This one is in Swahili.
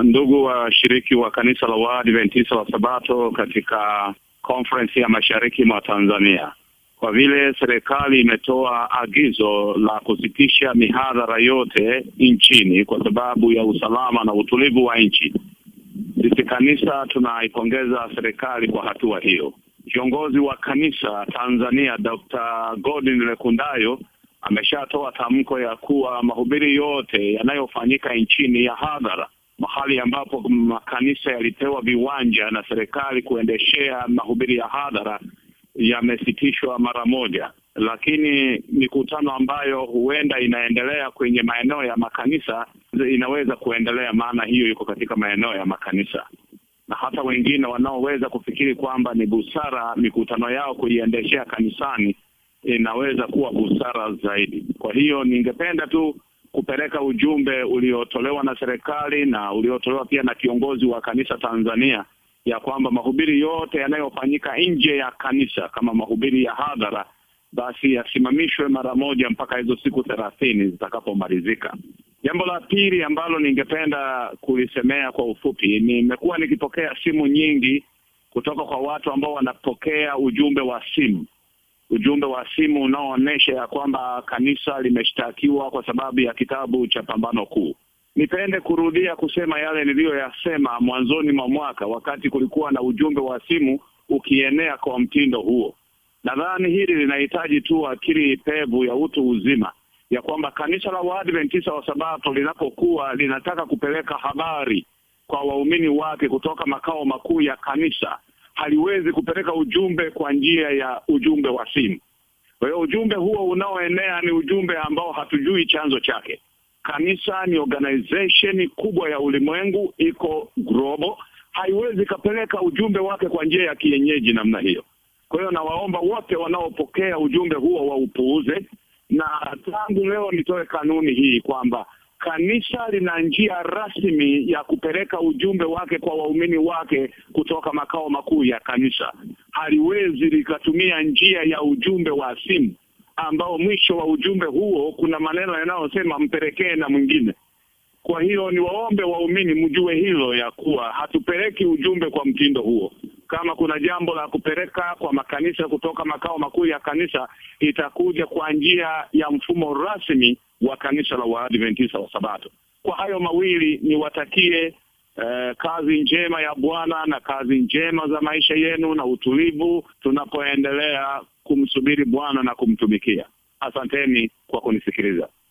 ndugu washiriki wa kanisa la Waadventista wa Sabato katika conference ya mashariki mwa Tanzania, kwa vile serikali imetoa agizo la kusitisha mihadhara yote nchini kwa sababu ya usalama na utulivu wa nchi, sisi kanisa tunaipongeza serikali kwa hatua hiyo. Kiongozi wa kanisa Tanzania Dr. Godwin Lekundayo ameshatoa tamko ya kuwa mahubiri yote yanayofanyika nchini ya hadhara, mahali ambapo makanisa yalipewa viwanja na serikali kuendeshea mahubiri ya hadhara yamesitishwa mara moja, lakini mikutano ambayo huenda inaendelea kwenye maeneo ya makanisa inaweza kuendelea, maana hiyo iko katika maeneo ya makanisa na hata wengine wanaoweza kufikiri kwamba ni busara mikutano yao kuiendeshea kanisani inaweza kuwa busara zaidi. Kwa hiyo ningependa tu kupeleka ujumbe uliotolewa na serikali na uliotolewa pia na kiongozi wa kanisa Tanzania ya kwamba mahubiri yote yanayofanyika nje ya kanisa kama mahubiri ya hadhara basi yasimamishwe mara moja mpaka hizo siku thelathini zitakapomalizika. Jambo la pili ambalo ningependa kulisemea kwa ufupi, nimekuwa nikipokea simu nyingi kutoka kwa watu ambao wanapokea ujumbe wa simu, ujumbe wa simu unaoonyesha ya kwamba kanisa limeshtakiwa kwa sababu ya kitabu cha Pambano Kuu. Nipende kurudia kusema yale niliyoyasema mwanzoni mwa mwaka, wakati kulikuwa na ujumbe wa simu ukienea kwa mtindo huo. Nadhani hili linahitaji tu akili pevu ya utu uzima ya kwamba kanisa la Waadventista wa Sabato linapokuwa linataka kupeleka habari kwa waumini wake kutoka makao makuu ya kanisa, haliwezi kupeleka ujumbe kwa njia ya ujumbe wa simu. Kwa hiyo ujumbe huo unaoenea ni ujumbe ambao hatujui chanzo chake. Kanisa ni organization kubwa ya ulimwengu, iko global, haiwezi kapeleka ujumbe wake kwa njia ya kienyeji namna hiyo. Kwa hiyo nawaomba wote wanaopokea ujumbe huo waupuuze na tangu leo nitoe kanuni hii kwamba kanisa lina njia rasmi ya kupeleka ujumbe wake kwa waumini wake kutoka makao makuu ya kanisa. Haliwezi likatumia njia ya ujumbe wa simu ambao mwisho wa ujumbe huo kuna maneno yanayosema mpelekee na mwingine. Kwa hiyo niwaombe waumini mjue hilo ya kuwa hatupeleki ujumbe kwa mtindo huo. Kama kuna jambo la kupeleka kwa makanisa kutoka makao makuu ya kanisa, itakuja kwa njia ya mfumo rasmi wa kanisa la Waadventista wa Sabato. Kwa hayo mawili niwatakie eh, kazi njema ya Bwana na kazi njema za maisha yenu na utulivu tunapoendelea kumsubiri Bwana na kumtumikia. Asanteni kwa kunisikiliza.